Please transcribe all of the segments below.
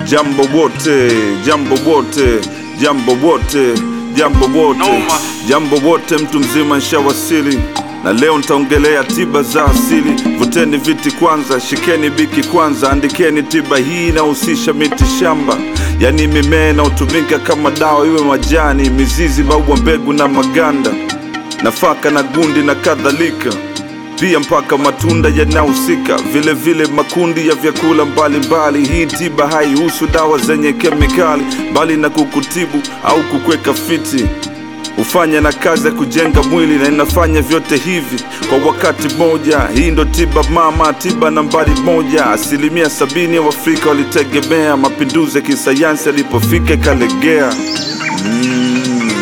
jambo wote, jambo wote, jambo wote, jambo wote, Noma. jambo wote, mtu mzima nshawasili na leo nitaongelea tiba za asili. Vuteni viti kwanza, shikeni biki kwanza, andikeni tiba hii inahusisha miti shamba, yaani mimea inayotumika kama dawa, iwe majani, mizizi, maua, mbegu na maganda, nafaka na gundi na kadhalika pia mpaka matunda yanahusika, vile vile makundi ya vyakula mbalimbali. Hii tiba haihusu dawa zenye kemikali, bali na kukutibu au kukweka fiti. Hufanya na kazi ya kujenga mwili na inafanya vyote hivi kwa wakati mmoja. Hii ndo tiba mama, tiba nambari moja. Asilimia sabini ya Waafrika walitegemea mapinduzi ya kisayansi yalipofika ikalegea. Mm.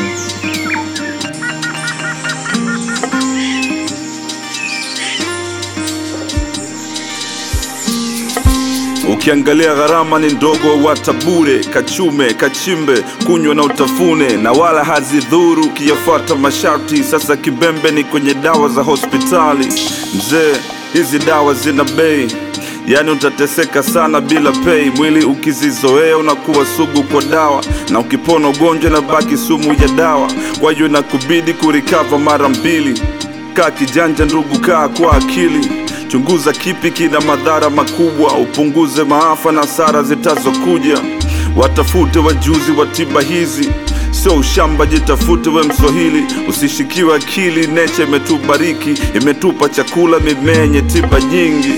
Ukiangalia gharama ni ndogo, wata bure, kachume, kachimbe, kunywa na utafune, na wala hazidhuru ukiyafuata masharti. Sasa kibembe ni kwenye dawa za hospitali. Mzee, hizi dawa zina bei, yaani utateseka sana bila pei. Mwili ukizizoea unakuwa sugu kwa dawa, na ukipona ugonjwa na baki sumu ya dawa. Kwa hiyo inakubidi kurikava mara mbili. Kaa kijanja ndugu, kaa kwa akili. Chunguza kipi kina madhara makubwa, upunguze maafa na hasara zitazokuja. Watafute wajuzi wa tiba hizi, sio ushamba. Jitafute we Mswahili, usishikiwe akili. Necha imetubariki, imetupa chakula, mimea yenye tiba nyingi.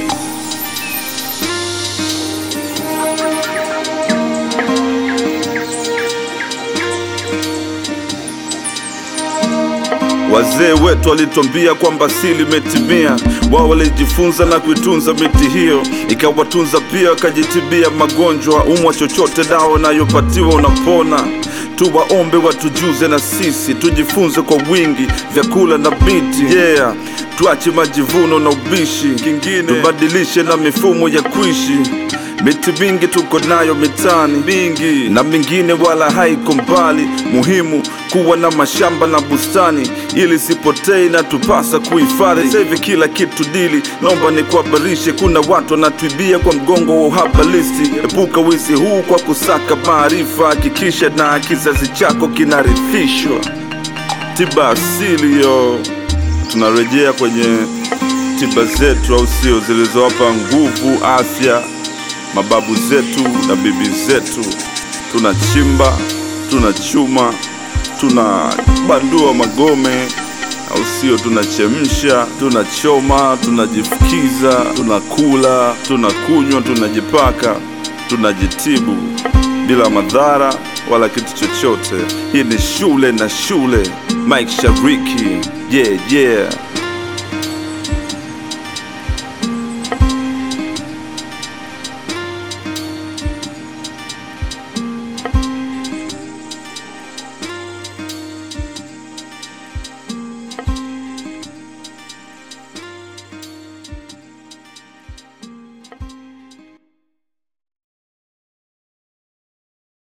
Wazee wetu walituambia kwamba asili imetimia. Wao walijifunza na kuitunza miti hiyo, ikawatunza pia, wakajitibia magonjwa. Umwa chochote, dawa unayopatiwa unapona. Tuwaombe watujuze na sisi tujifunze kwa wingi, vyakula na miti yeah. Tuache majivuno na ubishi, kingine tubadilishe na mifumo ya kuishi. Miti mingi tuko nayo mitaani mingi, na mingine wala haiko mbali. Muhimu kuwa na mashamba na bustani, ili sipotei na tupasa kuhifadhi. Sasa hivi kila kitu dili, naomba nikuhabarishe, kuna watu wanatuibia kwa mgongo wa uhaba listi. Epuka wizi huu kwa kusaka maarifa, hakikisha na kizazi chako kinarithishwa. Tiba asili yo, tunarejea kwenye tiba zetu, au sio, zilizowapa nguvu, afya mababu zetu na bibi zetu. Tunachimba, tunachuma, tunabandua magome, au sio? Tunachemsha, tunachoma, tunajifukiza, tunakula, tunakunywa, tunajipaka, tunajitibu bila madhara wala kitu chochote. Hii ni shule na shule. Mike Shariki, yeah, yeah.